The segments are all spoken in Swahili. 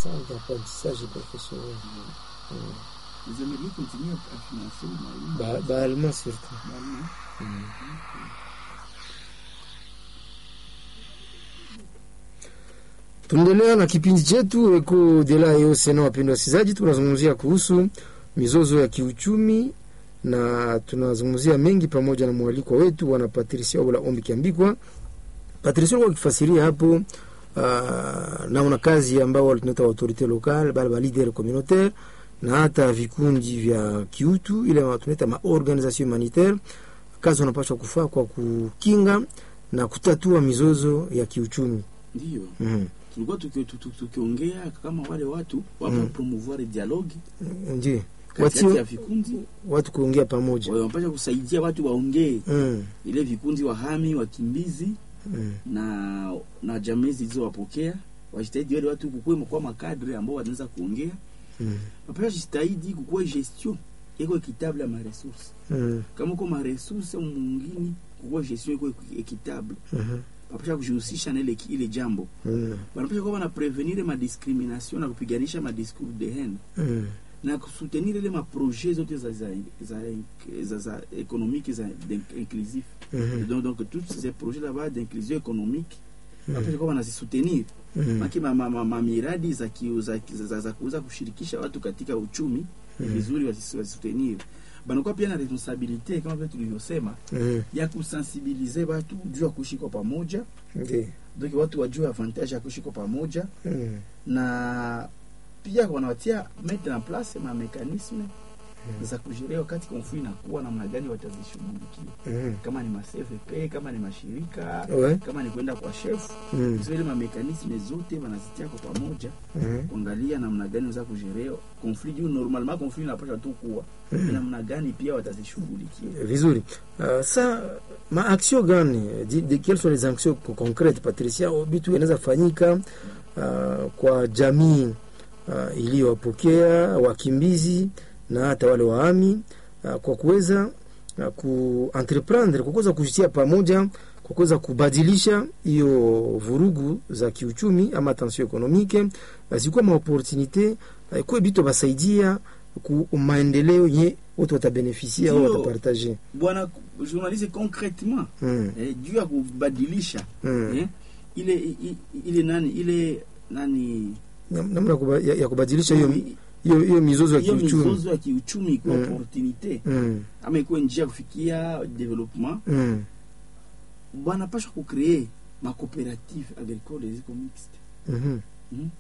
centre d'apprentissage professionnel Vous aimeriez continuer à financer mwalimu Ba- baalma surtout mwalimu? tunaendelea na kipindi chetu eko dela yosena wapendwa wasikilizaji tunazungumzia kuhusu mizozo ya kiuchumi na tunazungumzia mengi pamoja na mwalikwa wetu bwana patricia obola ombi kiambikwa patricia alikuwa akifasiria hapo uh, naona kazi ambao walitunaita autorite local bale ba leader communautaire na hata vikundi vya kiutu ile tunaita maorganisation humanitaire kazi wanapaswa kufaa kwa kukinga na kutatua mizozo ya kiuchumi Ndiyo, mm. tulikuwa tuki- tu- tu- tukiongea kama wale watu wapa Mm. promouvoir dialogue ndio katikati Watio- ya vikundi, watu kuongea pamoja wanapasha kusaidia watu waongee, mm. ile vikundi wahami, wakimbizi Mm. na na jamii zilizowapokea wajitahidi wale watu kukuwe kwa makadre ambao wanaweza kuongea, Mm. wapasha jitahidi kukuwe gestion iko ekitable ya maresource Mm. kama uko maresource mungini kukuwe gestion iko ekitable Mhm. wapasha kujihusisha na ile ile jambo Mm. wanapasha kuwa wana prevenir madiscrimination na kupiganisha madiscours de haine Mm. na kusutenir ile maprojet zote za za za, za, za économique za d'in- inclusif Mhm. donc, donc tous ces projets là-bas d'inclusion économique Mm. wanapasha kuwa wanazisoutenir Mm. maki ma, ma, ma, ma miradi za, kiu- za, za, za, za kuweza kushirikisha watu katika uchumi ni Mm. vizuri wasi- wasoutenir banakuwa pia na responsabilite kama vile tulivyosema Mm. ya kusensibilize watu juu ya kuishi kwa pamoja Ndio. donc watu wajue avantage ya kuishi kwa pamoja Mm. na pia wanawatia mettre en place ma mécanisme za kujirea wakati konflit inakuwa namna gani watazishughulikia Mm. kama ni ma CVP kama ni mashirika Ouais. kama ni kwenda kwa chef Mm. zile ma mécanisme zote wanazitia kwa pamoja Mm. kuangalia namna gani za kujirea konflit juu normalement konflit inapasha tu kuwa Mm. namna gani pia watazishughulikia vizuri uh, sa maaction gani di- di- quelles sont les actions co- concrètes patricia bitu inaweza fanyika uh, kwa jamii uh, iliyowapokea wakimbizi na hata wale waami uh, kwa kuweza uh, kuentreprendre kwa kuweza kujitia pamoja kwa kuweza kubadilisha hiyo vurugu za kiuchumi ama tension ekonomike uh, zikuwa maopportunité uh, kuwe bitu basaidia ku maendeleo nye wote watabenefisia au Ndio. watapartage bwana journaliste concrètement mm. eh, juu ya kubadilisha mm. eh, ile i- ile nani ile nani Nam- namna kuba- ya, ya kubadilisha hiyo hiyo hiyo hiyo mizozo ya hiyo kiuchumi mizozo ya kiuchumi ikuwa Mm. opportunité mm. ama ikuwe njia ya kufikia development mm. wanapashwa kucree macoopérative agricole ziko mixte mhm. mm?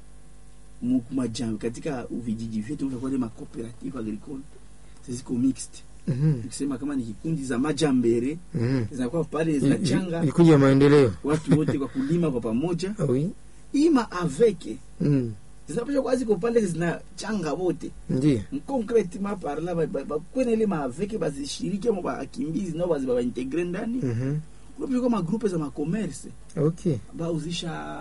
Mu- majamii katika vijiji vyetu utakuwa ile macoopérative agricole ziko mixte mhm. tukisema kama ni kikundi za majambere mhm. zinakuwa pale I- i- zinachanga vikundi ya maendeleo watu wote kwa kulima kwa pamoja Ah oui ima aveke mm. zinapasha kwa ziko pale zinachanga wote ndiyo concretement par là bakwena ile maaveke bazishiriki ama bakimbizi nao bazi babaintegre ndani mhm. kunapasha kwa magrupe za macommerce okay bauzisha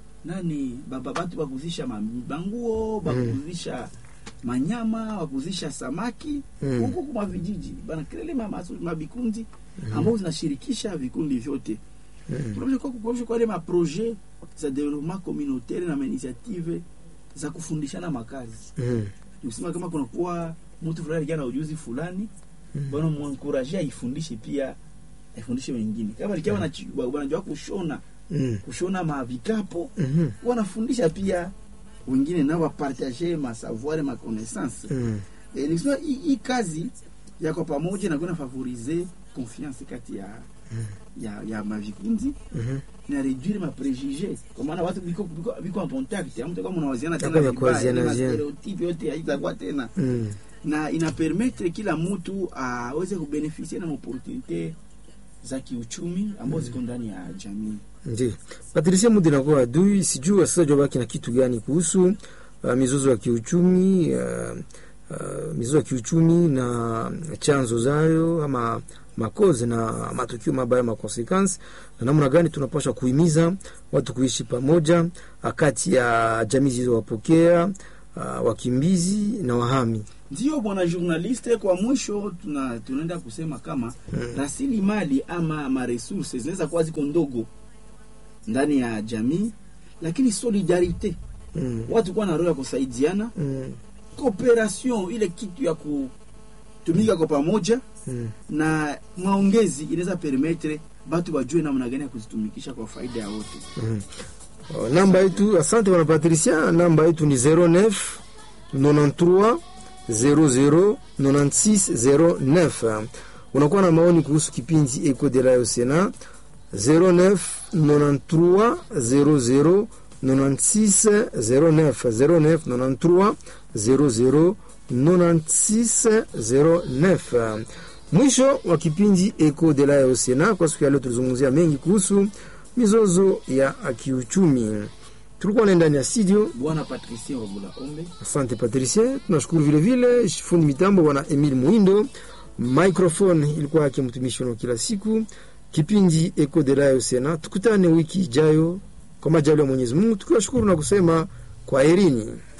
nani baba batu bakuzisha ma- banguo bakuzisha manyama bakuzisha samaki Mm. huko kuma vijiji banakrele mabikundi ambao zinashirikisha vikundi vyote mm. kunapasha kwa kunapasha kwa ile maprojet za development communautaire na mainitiative za kufundishana makazi mm. nikusema kama kunakuwa mtu fulani alikuwa na ujuzi fulani bwana mwankuraje aifundishe pia aifundishe wengine kama likiwa mm. wanajua kushona mm. kushona mavikapo mhm. wanafundisha pia wengine nao wapartage masavoir ma connaissance mm. e, nikusema hii hii kazi ya kwa pamoja inakuwa inafavorize confiance kati ya ya, ya mavikundi mhm. na réduire ma préjugé kwa maana watu biko biko, biko en contact ya mtu kama unawaziana tena Hakuna vibaya, kuwaziana ile ziana. stereotype yote haitakuwa tena mm. na ina permettre kila mtu aweze kubeneficia na opportunité za kiuchumi ambazo ziko ndani ya jamii Ndiyo. Patricia Mudi nakuwa adui, sijui wasikilizaji wabaki na kitu gani kuhusu uh, mizozo ya kiuchumi uh, uh, mizozo ya kiuchumi na chanzo zayo ama makozi na matukio mabaya makonsekansi na namna gani tunapaswa kuhimiza watu kuishi pamoja uh, kati ya jamii zilizowapokea uh, wakimbizi na wahami. ndio bwana journaliste kwa mwisho tuna tunaenda kusema kama rasilimali ama maresources zinaweza kuwa ziko ndogo ndani ya jamii lakini solidarite Mm. watu kuwa na roho ya kusaidiana Mm. cooperation ile kitu ya kutumika kwa pamoja Mm. na maongezi inaweza permettre batu wajue namna gani ya kuzitumikisha kwa faida ya wote Mm. Oh, namba yetu asante bwana Patricia, namba yetu ni 09 93 00 96 09. Unakuwa na maoni kuhusu kipindi Eco de la Sena 09 93 00 96 09 09 93 00 96 09. Mwisho wa kipindi Eco de la Sena kwa siku ya leo tulizungumzia mengi kuhusu mizozo ya kiuchumi. Tulikuwa na ndani ya studio. bwana patricien wabula ombe Asante Patricia, tunashukuru vile vile fundi mitambo bwana Emil Muindo. Microphone ilikuwa yake mtumishi wa kila siku. Kipindi Eco de la Sena, tukutane wiki ijayo kwa majaliwa ya Mwenyezi Mungu, tukiwashukuru na kusema kwa herini.